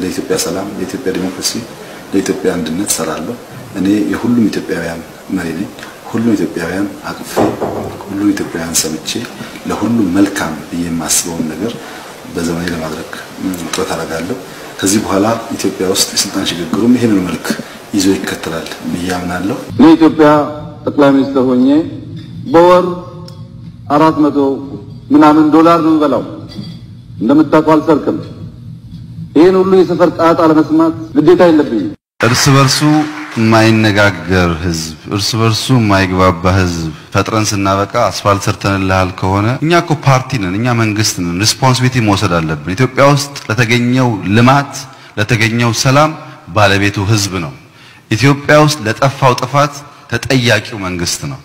ለኢትዮጵያ ሰላም፣ ለኢትዮጵያ ዲሞክራሲ፣ ለኢትዮጵያ አንድነት ሰራለሁ። እኔ የሁሉም ኢትዮጵያውያን መሪ ነኝ። ሁሉም ኢትዮጵያውያን አቅፌ ሁሉም ኢትዮጵያውያን ሰምቼ ለሁሉም መልካም ብዬ የማስበውን ነገር በዘመኔ ለማድረግ ጥረት አደርጋለሁ። ከዚህ በኋላ ኢትዮጵያ ውስጥ የስልጣን ሽግግሩም ይህንን መልክ ይዞ ይከተላል ብዬ አምናለሁ። እኔ ኢትዮጵያ ጠቅላይ ሚኒስትር ሆኜ በወር አራት መቶ ምናምን ዶላር ነው የምበላው። እንደምታውቀው አልሰርቅም። ይህን ሁሉ የሰፈር ጣጣ ለመስማት ግዴታ የለብኝም። እርስ በርሱ የማይነጋገር ህዝብ፣ እርስ በርሱ የማይግባባ ህዝብ ፈጥረን ስናበቃ አስፋልት ሰርተንልሃል ከሆነ እኛ እኮ ፓርቲ ነን፣ እኛ መንግስት ነን። ሪስፖንሲቢሊቲ መውሰድ አለብን። ኢትዮጵያ ውስጥ ለተገኘው ልማት ለተገኘው ሰላም ባለቤቱ ህዝብ ነው። ኢትዮጵያ ውስጥ ለጠፋው ጥፋት ተጠያቂው መንግስት ነው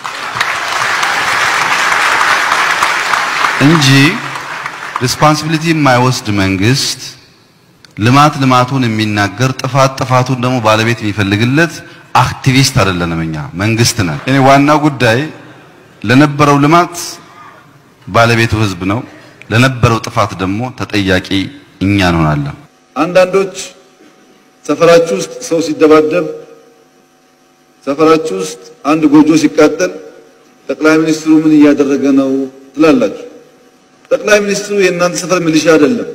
እንጂ ሪስፖንሲቢሊቲ የማይወስድ መንግስት ልማት ልማቱን የሚናገር ጥፋት ጥፋቱን ደግሞ ባለቤት የሚፈልግለት አክቲቪስት አይደለንም። እኛ መንግስት ነን። እኔ ዋናው ጉዳይ ለነበረው ልማት ባለቤቱ ህዝብ ነው። ለነበረው ጥፋት ደግሞ ተጠያቂ እኛ እንሆናለን። አንዳንዶች ሰፈራችሁ ውስጥ ሰው ሲደባደብ፣ ሰፈራችሁ ውስጥ አንድ ጎጆ ሲቃጠል ጠቅላይ ሚኒስትሩ ምን እያደረገ ነው ትላላችሁ። ጠቅላይ ሚኒስትሩ የእናንተ ሰፈር ሚሊሻ አይደለም።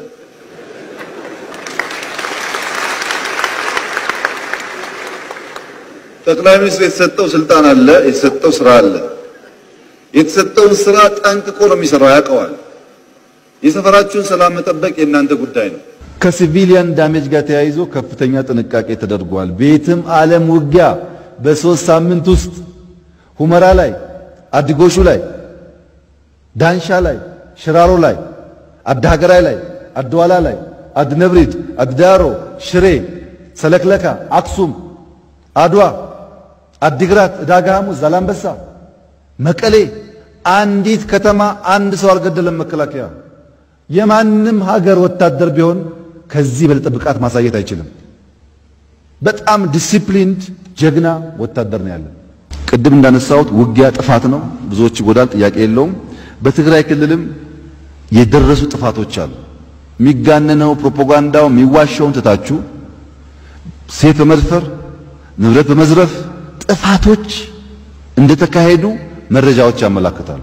ጠቅላይ ሚኒስትሩ የተሰጠው ስልጣን አለ፣ የተሰጠው ስራ አለ። የተሰጠውን ስራ ጠንቅቆ ነው የሚሰራው፣ ያውቀዋል። የሰፈራችሁን ሰላም መጠበቅ የእናንተ ጉዳይ ነው። ከሲቪሊያን ዳሜጅ ጋር ተያይዞ ከፍተኛ ጥንቃቄ ተደርጓል። ቤትም ዓለም ውጊያ በሶስት ሳምንት ውስጥ ሁመራ ላይ፣ አዲጎሹ ላይ፣ ዳንሻ ላይ፣ ሽራሮ ላይ፣ አዳሀገራይ ላይ፣ አድዋላ ላይ፣ አድነብሪድ፣ አድዳሮ፣ ሽሬ፣ ሰለክለካ፣ አክሱም፣ አድዋ፣ አዲግራት፣ ዕዳጋ ሐሙስ፣ ዛላምበሳ፣ መቀሌ አንዲት ከተማ አንድ ሰው አልገደለም መከላከያ። የማንም ሀገር ወታደር ቢሆን ከዚህ በለጠ ብቃት ማሳየት አይችልም። በጣም ዲሲፕሊንድ ጀግና ወታደር ነው ያለን። ቅድም እንዳነሳሁት ውጊያ ጥፋት ነው፣ ብዙዎች ይጎዳል፣ ጥያቄ የለውም። በትግራይ ክልልም የደረሱ ጥፋቶች አሉ። የሚጋነነው ፕሮፓጋንዳው የሚዋሸውን ትታችሁ ሴት በመድፈር ንብረት በመዝረፍ ጥፋቶች እንደተካሄዱ መረጃዎች ያመላክታሉ።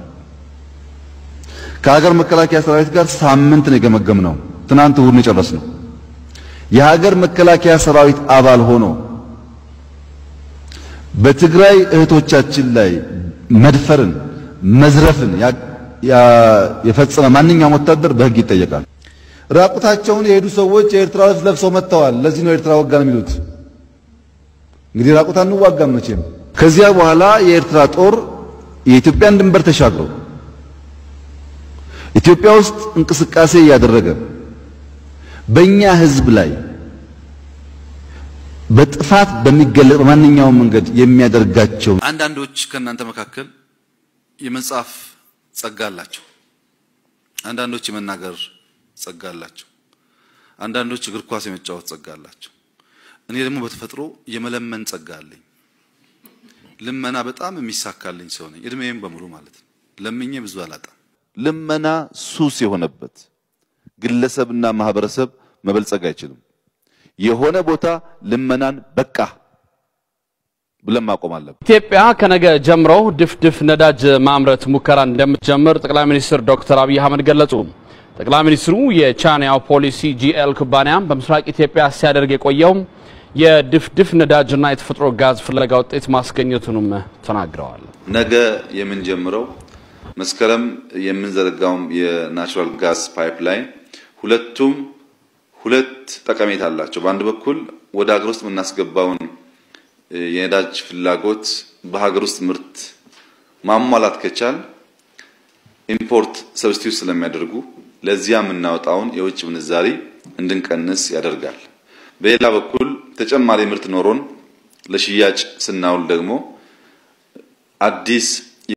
ከሀገር መከላከያ ሰራዊት ጋር ሳምንት ነው የገመገምነው። ትናንት እሁድ ነው የጨረስነው። የሀገር መከላከያ ሰራዊት አባል ሆኖ በትግራይ እህቶቻችን ላይ መድፈርን፣ መዝረፍን የፈጸመ ማንኛውም ወታደር በሕግ ይጠየቃል። ራቁታቸውን የሄዱ ሰዎች የኤርትራ ልብስ ለብሰው መጥተዋል። ለዚህ ነው ኤርትራ ወጋን የሚሉት። እንግዲህ ራቁት አንዋጋም መቼም። ከዚያ በኋላ የኤርትራ ጦር የኢትዮጵያን ድንበር ተሻግሮ ኢትዮጵያ ውስጥ እንቅስቃሴ እያደረገ በእኛ ሕዝብ ላይ በጥፋት በሚገለጽ በማንኛውም መንገድ የሚያደርጋቸው አንዳንዶች ከእናንተ መካከል የመጻፍ ጸጋ አላቸው። አንዳንዶች የመናገር ጸጋ አላቸው። አንዳንዶች እግር ኳስ የመጫወት ጸጋ አላቸው። እኔ ደግሞ በተፈጥሮ የመለመን ጸጋ አለኝ። ልመና በጣም የሚሳካልኝ ሰው ነኝ። እድሜም በሙሉ ማለት ነው። ለምኜ ብዙ አላጣም። ልመና ሱስ የሆነበት ግለሰብና ማህበረሰብ መበልጸግ አይችልም። የሆነ ቦታ ልመናን በቃ ብለን ማቆም አለብን። ኢትዮጵያ ከነገ ጀምሮ ድፍድፍ ነዳጅ ማምረት ሙከራ እንደምትጀምር ጠቅላይ ሚኒስትር ዶክተር አብይ አህመድ ገለጹ። ጠቅላይ ሚኒስትሩ የቻይናው ፖሊሲ ጂኤል ኩባንያ በምስራቅ ኢትዮጵያ ሲያደርግ የቆየው የድፍድፍ ነዳጅና የተፈጥሮ ጋዝ ፍለጋ ውጤት ማስገኘቱንም ተናግረዋል። ነገ የምንጀምረው መስከረም የምንዘረጋውም የናቹራል ጋዝ ፓይፕላይን ሁለቱም ሁለት ጠቀሜታ አላቸው። በአንድ በኩል ወደ ሀገር ውስጥ የምናስገባውን የነዳጅ ፍላጎት በሀገር ውስጥ ምርት ማሟላት ከቻል ኢምፖርት ሰብስቲዩት ስለሚያደርጉ ለዚያ የምናወጣውን የውጭ ምንዛሪ እንድንቀንስ ያደርጋል። በሌላ በኩል ተጨማሪ ምርት ኖሮን ለሽያጭ ስናውል ደግሞ አዲስ